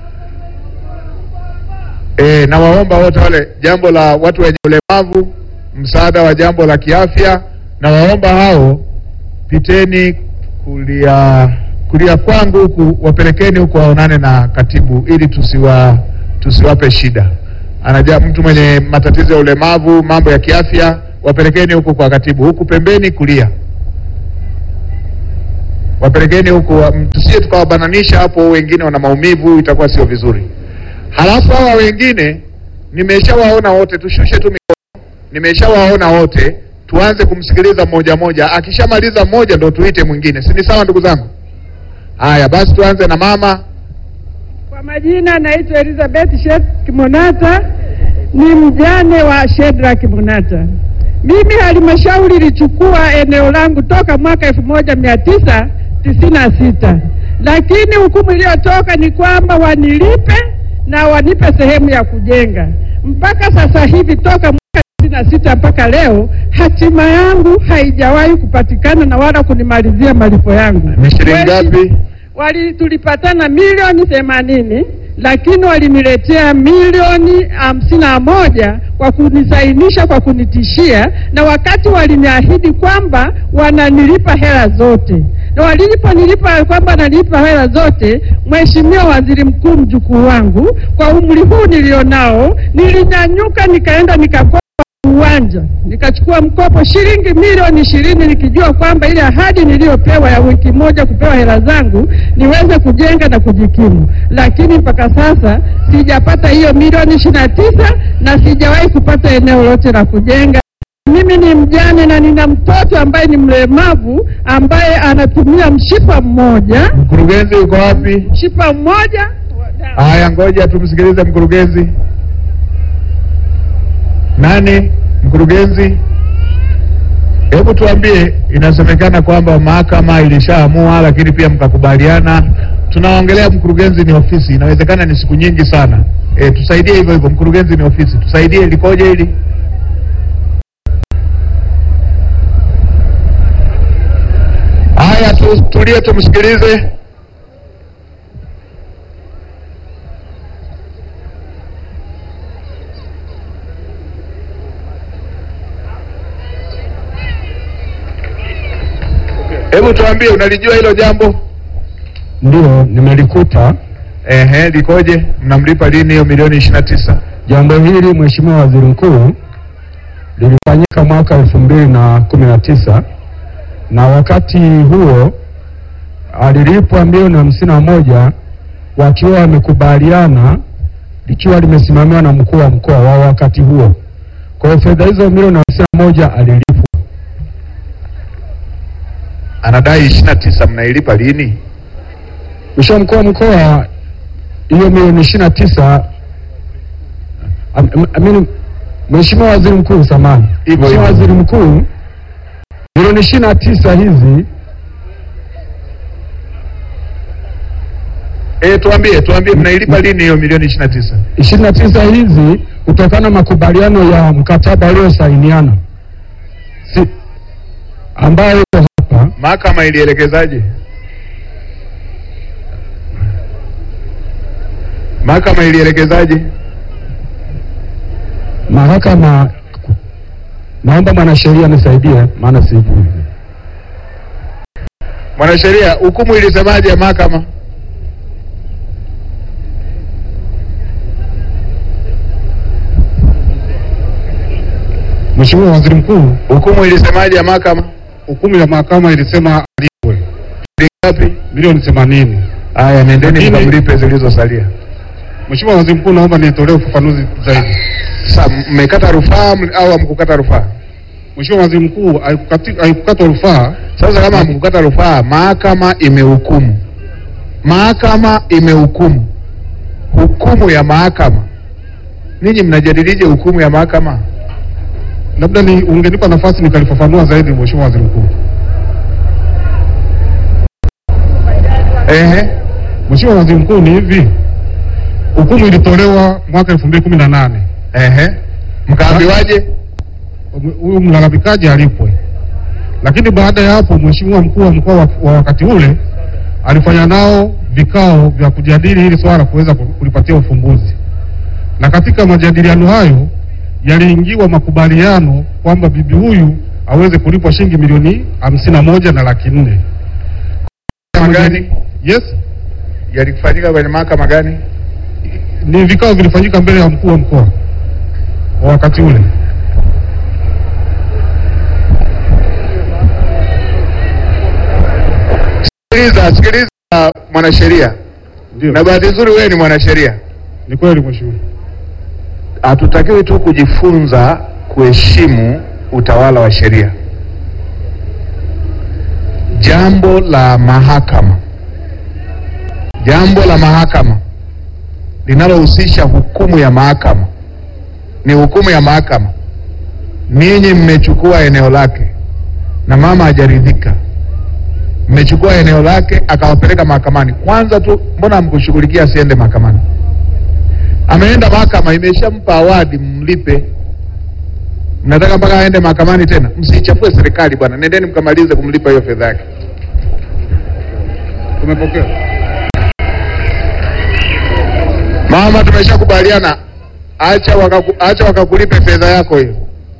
eh, na waomba wote wale jambo la watu wenye ulemavu, msaada wa jambo la kiafya, na waomba hao piteni kulia kulia kwangu huku, wapelekeni huku waonane na katibu ili tusiwa tusiwape shida. Anaja mtu mwenye matatizo ya ulemavu, mambo ya kiafya, wapelekeni huku kwa katibu, huku pembeni kulia, wapelekeni huku, wa- m- tusije tukawabananisha hapo, wengine wana maumivu, itakuwa sio vizuri. Halafu hawa wengine nimeshawaona wote, tushushe tu mikono, nimeshawaona wote, tuanze kumsikiliza mmoja mmoja. Akishamaliza mmoja ndo tuite mwingine, si ni sawa, ndugu zangu? Haya basi, tuanze na mama. Kwa majina naitwa Elizabeth Shedrack Monata, ni mjane wa Shedrack Monata. Mimi halmashauri ilichukua eneo langu toka mwaka elfu moja mia tisa tisini na sita lakini hukumu iliyotoka ni kwamba wanilipe na wanipe sehemu ya kujenga. Mpaka sasa hivi toka mwaka tisini na sita mpaka leo hatima yangu haijawahi kupatikana na wala kunimalizia malipo yangu. Ni shilingi Kweli- ngapi? wali tulipatana milioni themanini lakini waliniletea milioni hamsini na moja kwa kunisainisha kwa kunitishia, na wakati waliniahidi kwamba wananilipa hela zote, na waliponilipa kwamba wananilipa hela zote, Mheshimiwa Waziri Mkuu, mjukuu wangu, kwa umri huu nilionao, nilinyanyuka nikaenda nikakopa uwanja kiwanja, nikachukua mkopo shilingi milioni ishirini nikijua kwamba ile ahadi niliyopewa ya wiki moja kupewa hela zangu niweze kujenga na kujikimu, lakini mpaka sasa sijapata hiyo milioni ishirini na tisa na sijawahi kupata eneo lote la kujenga. Mimi ni mjane na nina mtoto ambaye ni mlemavu ambaye anatumia mshipa mmoja, Mkurugenzi uko wapi? mshipa mmoja Haya, ngoja tumsikilize mkurugenzi. Nani mkurugenzi? Hebu tuambie, inasemekana kwamba mahakama ilishaamua, lakini pia mkakubaliana. Tunaongelea mkurugenzi ni ofisi, inawezekana ni siku nyingi sana. E, tusaidie hivyo hivyo, mkurugenzi ni ofisi, tusaidie, likoje hili? Haya, tu, tulie tumsikilize. Hebu tuambie, unalijua hilo jambo? Ndio, nimelikuta Ehe, likoje? Mnamlipa lini hiyo milioni ishirini na tisa? jambo hili, Mheshimiwa Waziri Mkuu, lilifanyika mwaka elfu mbili na kumi na tisa na wakati huo alilipwa milioni hamsini na moja wakiwa wamekubaliana, likiwa limesimamiwa na mkuu wa mkoa wa wakati huo. Kwa hiyo fedha hizo milioni hamsini na moja alilipwa. Anadai ishirini na tisa, mnailipa lini? Mheshimiwa mkuu wa mkoa, hiyo milioni ishirini na tisa am- am- amini, Mheshimiwa Waziri Mkuu, samahani, Hivyo Mheshimiwa hivyo. Waziri Mkuu, milioni ishirini na tisa hizi E, tuambie tuambie, mnailipa lini hiyo milioni ishirini na tisa? ishirini na tisa hizi kutokana na makubaliano ya mkataba uliosainiana si, ambayo iko hapa Mahakama ilielekezaje? Mahakama ilielekezaje? mahakama. Naomba mwanasheria nisaidie, maana sijui. Mwanasheria, hukumu ilisemaje ya mahakama? Mheshimiwa Waziri Mkuu, Hukumu ilisemaje ya mahakama? hukumu ya mahakama ilisema alipwe Ni ngapi? milioni 80. Haya, nendeni Lakini- mkamlipe zilizosalia. Mheshimiwa Waziri Mkuu, naomba nitolee ufafanuzi zaidi. Sasa mmekata rufaa m- au hamkukata rufaa? Mheshimiwa Waziri Mkuu, haikukati- haikukatwa rufaa. Sasa kama hamkukata rufaa, mahakama imehukumu. Mahakama imehukumu. Hukumu ya mahakama, ninyi mnajadilije hukumu ya mahakama? Labda ni ungenipa nafasi nikalifafanua zaidi, Mheshimiwa Waziri Mkuu. Ehe, Mheshimiwa Waziri Mkuu, ni hivi, hukumu ilitolewa mwaka 2018 ehe, mkaambiwaje? huyu mlalamikaji alipwe, lakini baada ya hapo Mheshimiwa mkuu wa mkoa wa, wa wakati ule alifanya nao vikao vya kujadili hili swala kuweza ku- kulipatia ufumbuzi, na katika majadiliano hayo yaliingiwa makubaliano kwamba bibi huyu aweze kulipwa shilingi milioni hamsini na moja na laki nne. Mahakama gani Yes, yalifanyika kwenye mahakama gani? ni vikao vilifanyika mbele ya mkuu wa mkoa wa wakati ule. Sikiliza, sikiliza mwanasheria, Ndio, na bahati nzuri wewe ni mwanasheria. ni kweli mheshimiwa. Hatutakiwi tu kujifunza kuheshimu utawala wa sheria. Jambo la mahakama, jambo la mahakama linalohusisha hukumu ya mahakama ni hukumu ya mahakama. Ninyi mmechukua eneo lake na mama hajaridhika, mmechukua eneo lake akawapeleka mahakamani. Kwanza tu, mbona hamkushughulikia asiende mahakamani? ameenda mahakama, imeshampa awadi, mlipe. Mnataka mpaka aende mahakamani tena? Msiichafue serikali bwana, nendeni mkamalize kumlipa hiyo fedha yake. Tumepokea. Mama, tumeshakubaliana, acha wakaku, acha wakakulipe fedha yako hiyo.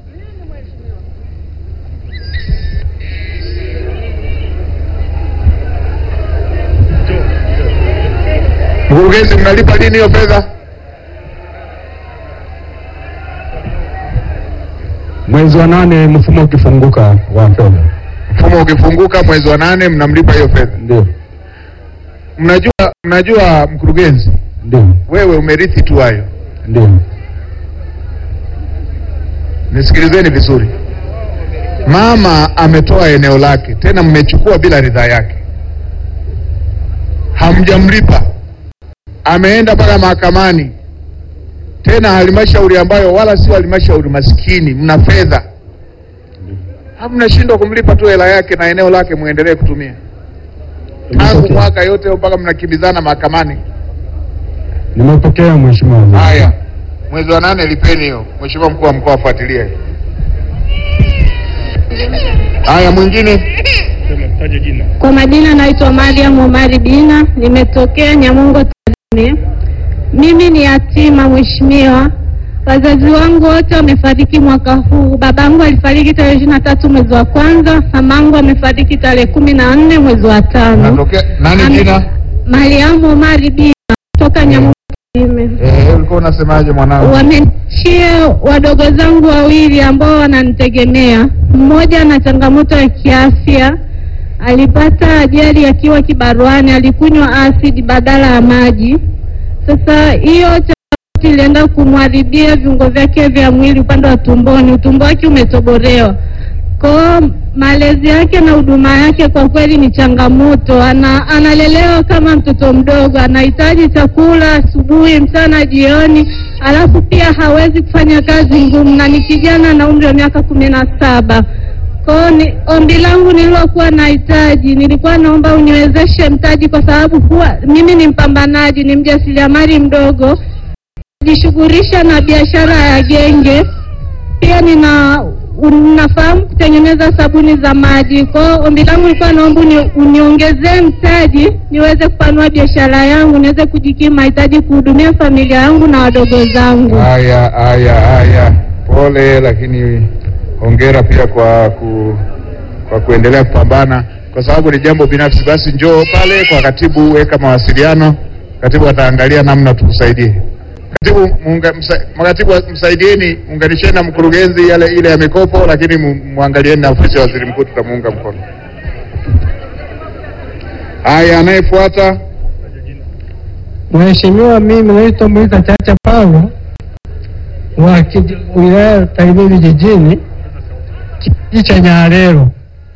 Mkurugenzi, mnalipa lini hiyo fedha? mwezi wa nane mfumo ukifunguka wa fedha. Mfumo ukifunguka mwezi wa nane mnamlipa hiyo fedha. Ndio, Mnajua, mnajua mkurugenzi, ndio, wewe umerithi tu hayo. ndio, Nisikilizeni vizuri, mama ametoa eneo lake, tena mmechukua bila ridhaa yake, hamjamlipa, ameenda mpaka mahakamani, tena halmashauri ambayo wala sio halmashauri maskini, mna fedha, hamnashindwa kumlipa tu hela yake na eneo lake muendelee kutumia tangu Nimepokea. mwaka yote mpaka mnakimbizana mahakamani. Nimepokea mheshimiwa waziri. Haya, mwezi wa nane lipeni hiyo. Mheshimiwa mkuu wa mkoa afuatilie. Haya, mwingine Kwa majina naitwa Mariam Omari Dina, nimetokea Nyamongo Tarime. Mimi ni yatima mheshimiwa. Wazazi wangu wote wamefariki mwaka huu. Babangu alifariki tarehe ishirini na tatu mwezi wa kwanza, mamangu amefariki tarehe kumi na nne mwezi wa tano. natokea nani Am- jina? Mariamu Omari Dina kutoka Nyamongo Tarime. Eh, ulikuwa unasemaje mwanangu? Wamechia wadogo zangu wawili ambao wananitegemea. Mmoja ana changamoto ya kiafya, alipata ajali akiwa kibaruani, alikunywa asidi badala ya maji. Sasa hiyo changamoto ilienda kumharibia viungo vyake vya mwili upande wa tumboni, utumbo wake umetobolewa. Kwa malezi yake na huduma yake kwa kweli ni changamoto. Ana, analelewa kama mtoto mdogo, anahitaji chakula asubuhi, mchana, jioni, alafu pia hawezi kufanya kazi ngumu, na ni kijana na umri wa miaka kumi na saba. Kwa hiyo ni ombi langu nililokuwa nahitaji, nilikuwa naomba uniwezeshe mtaji, kwa sababu huwa mimi ni mpambanaji, ni mjasiriamali mdogo, najishughulisha na biashara ya genge pia nina unafahamu kutengeneza sabuni za maji. Kwa hiyo ombi langu lilikuwa naomba uni- uniongezee mtaji niweze kupanua biashara yangu, niweze kujikimu mahitaji, kuhudumia familia yangu na wadogo zangu. Haya, haya, haya, pole, lakini hongera pia kwa ku, kwa kuendelea kupambana, kwa sababu ni jambo binafsi. Basi njoo pale kwa katibu, weka mawasiliano, katibu ataangalia namna tukusaidie. Katibu, muunga, msa, makatibu msaidieni, unganisheni na mkurugenzi yale ile ya mikopo, lakini mu- muangalieni na ofisi ya waziri mkuu, tutamuunga mkono. Haya, anayefuata Mheshimiwa, mimi naitwa Moisa Chacha Paulo wa kiji- wilaya ya Tarime vijijini, kijiji cha Nyarero.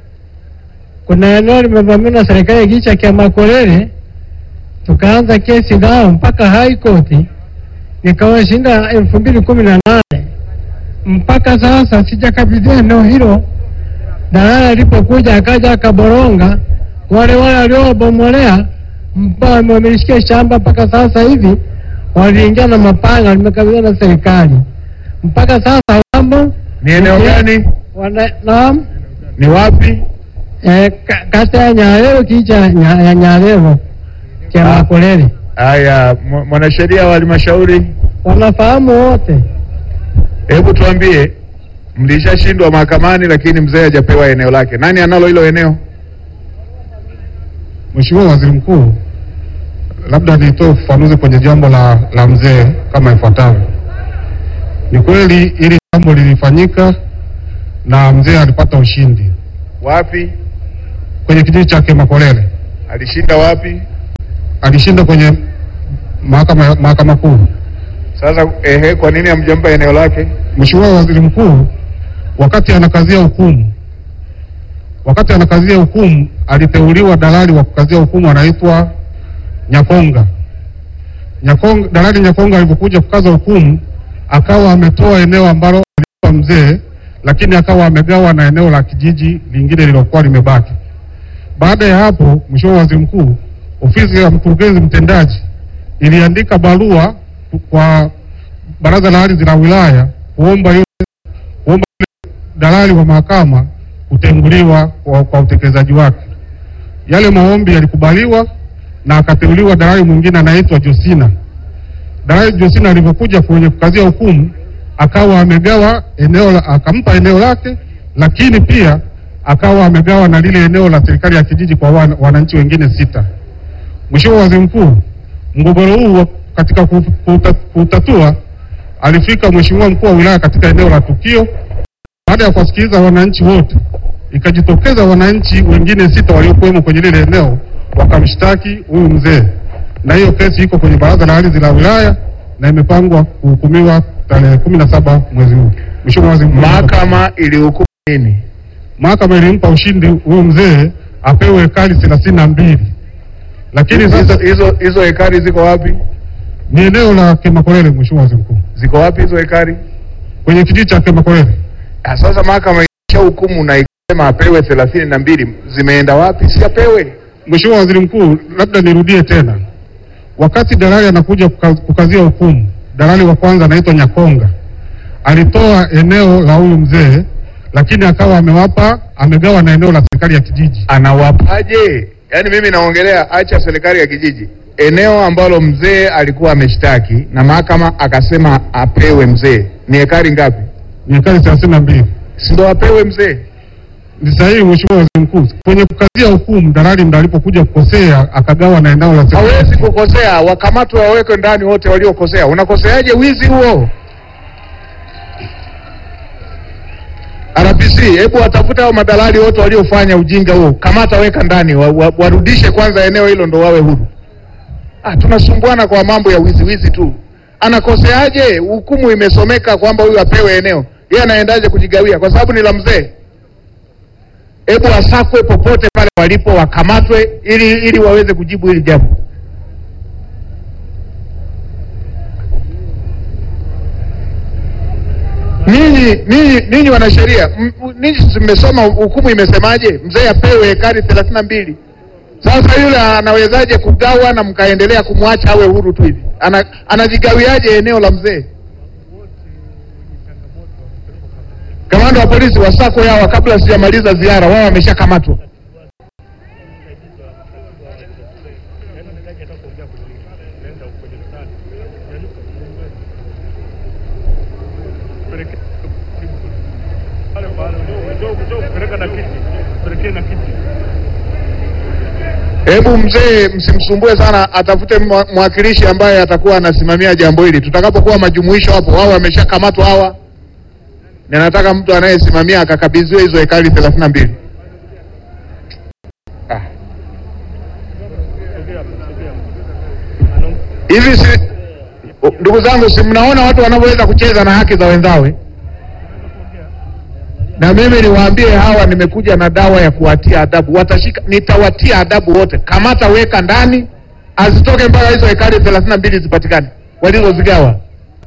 Kuna eneo limevamiwa na serikali ya kijiji cha Kiamakolele, tukaanza kesi nao mpaka High Court, nikawashinda elfu mbili kumi na nane. Mpaka sasa sijakabidhiwa eneo hilo. Dalala alipokuja akaja akaboronga wale wale waliowabomolea mpaka wamelishikia shamba mpaka sasa hivi waliingia na mapanga, limekabidhiwa na serikali mpaka sasa wamo ni eneo gani? wana, naam, Ni wapi? eh, ka- kata ya Nyarero kijiji cha Nya- ya Nyarero cha Ah. Makolele Haya, mw- mwanasheria wa halmashauri, wanafahamu wote. hebu tuambie, mlishashindwa mahakamani, lakini mzee hajapewa eneo lake. Nani analo hilo eneo? Mheshimiwa Waziri Mkuu, labda nitoe ufafanuzi kwenye jambo la, la mzee kama ifuatavyo. Ni kweli hili jambo lilifanyika na mzee alipata ushindi Wapi kwenye kijiji chake Makolele, alishinda? Wapi? alishinda kwenye mahakama mahakama kuu. Sasa ehe, kwa nini hamjampa eneo lake? Mheshimiwa Waziri Mkuu, wakati anakazia hukumu, wakati anakazia hukumu aliteuliwa dalali wa kukazia hukumu anaitwa Nyakonga. Nyakonga, dalali Nyakonga alipokuja kukaza hukumu akawa ametoa eneo ambalo alipa mzee, lakini akawa amegawa na eneo la kijiji lingine lilokuwa limebaki. Baada ya hapo, Mheshimiwa Waziri Mkuu, ofisi ya mkurugenzi mtendaji iliandika barua kwa baraza la ardhi la wilaya kuomba yule kuomba yule dalali wa mahakama kutenguliwa kwa, kwa utekelezaji wake. Yale maombi yalikubaliwa na akateuliwa dalali mwingine anaitwa Josina. Dalali Josina alivyokuja kwenye kukazia hukumu akawa amegawa eneo la, akampa eneo lake, lakini pia akawa amegawa na lile eneo la serikali ya kijiji kwa wan, wananchi wengine sita. Mheshimiwa Waziri Mkuu, mgogoro huu wa- katika kuuta- kuuta- kuutatua alifika Mheshimiwa mkuu wa wilaya katika eneo la tukio Baada ya kuwasikiliza wananchi wote, ikajitokeza wananchi wengine sita waliokuwemo kwenye lile eneo wakamshtaki huyu mzee, na hiyo kesi iko kwenye baraza la ardhi la wilaya na imepangwa kuhukumiwa tarehe kumi na saba mwezi huu. Mheshimiwa Waziri Mkuu, Mahakama ilihukumu nini? mahakama ilimpa ushindi huyu mzee apewe ekari thelathini na mbili lakini Hizo sasa hizo hizo hekari ziko wapi? ni eneo la Kemakolele. Mheshimiwa Waziri Mkuu, Ziko wapi hizo hekari? kwenye kijiji cha Kemakolele Ah, Sasa mahakama isha hukumu na ikasema apewe thelathini na mbili, zimeenda wapi? Si apewe. Mheshimiwa Waziri Mkuu, labda nirudie tena. Wakati dalali anakuja kuka- kukazia hukumu, dalali wa kwanza anaitwa Nyakonga alitoa eneo la huyu mzee, lakini akawa amewapa amegawa na eneo la serikali ya kijiji. Anawapaje? Yaani mimi naongelea, acha serikali ya kijiji, eneo ambalo mzee alikuwa ameshtaki na mahakama akasema apewe mzee, ni hekari ngapi? Ni ekari thelathini na mbili. Si ndo apewe mzee? Ni sahihi Mheshimiwa Waziri Mkuu, kwenye kukazia hukumu dalali ndo alipokuja kukosea akagawa na eneo la serikali. Hawezi kukosea, wakamatwe wawekwe ndani wote waliokosea. Unakoseaje wizi huo? RPC, hebu watafute hao madalali wote waliofanya ujinga huo, kamata, weka ndani, wa, wa, warudishe kwanza eneo hilo ndo wawe huru. Ah, tunasumbuana kwa mambo ya wizi wizi tu. Anakoseaje? Hukumu imesomeka kwamba huyu apewe eneo, yeye anaendaje kujigawia? Kwa sababu ni la mzee. Hebu wasakwe popote pale walipo, wakamatwe ili ili waweze kujibu hili jambo. Ninyi ninyi ninyi wanasheria, m- m- ninyi si mmesoma hukumu imesemaje? Mzee apewe hekari thelathini na mbili. Sasa yule anawezaje kugawa na mkaendelea kumwacha awe huru tu hivi? Ana, anajigawiaje eneo la mzee? Kamanda wa polisi wasako yawa, kabla sijamaliza ziara, wao wameshakamatwa. Hebu mzee, msimsumbue sana, atafute mwa- mwakilishi ambaye atakuwa anasimamia jambo hili. Tutakapokuwa majumuisho hapo, wao wameshakamatwa hawa, na nataka mtu anayesimamia akakabidhiwe hizo hekari thelathini na mbili. Ah. Hivi si ndugu zangu, si mnaona watu wanavyoweza kucheza na haki za wenzao eh? na mimi niwaambie hawa, nimekuja na dawa ya kuwatia adabu. Watashika, nitawatia adabu wote. Kamata, weka ndani, azitoke mpaka hizo hekari thelathini na mbili zipatikane walizozigawa.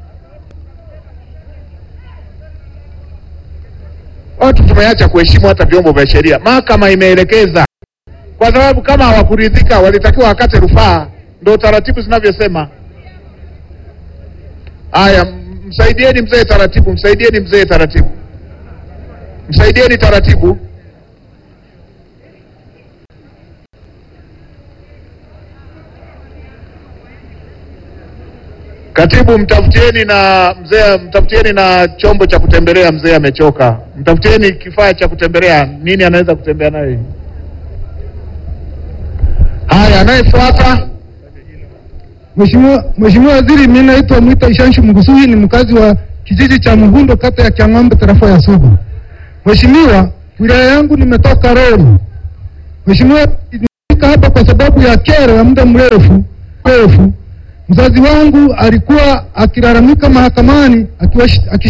Watu tumeacha kuheshimu hata vyombo vya sheria. Mahakama imeelekeza, kwa sababu kama hawakuridhika walitakiwa wakate rufaa, ndo taratibu zinavyosema. Haya, m- msaidieni mzee taratibu, msaidieni mzee taratibu msaidieni taratibu. Katibu, mtafutieni na mzee, mtafutieni na chombo cha kutembelea. Mzee amechoka, mtafutieni kifaa cha kutembelea. Nini anaweza kutembea nayo? Haya, anayefuata Mheshimiwa Mheshimiwa Waziri, mimi naitwa Mwita Ishanshu Mgusuhi, ni mkazi wa kijiji cha Muhundo, kata ya Kiang'ombe, tarafa ya Sugu. Mheshimiwa, wilaya yangu nimetoka Rori. Mheshimiwa, nimefika hapa kwa sababu ya kero ya muda mrefu mrefu. Mzazi wangu alikuwa akilalamika mahakamani akiwa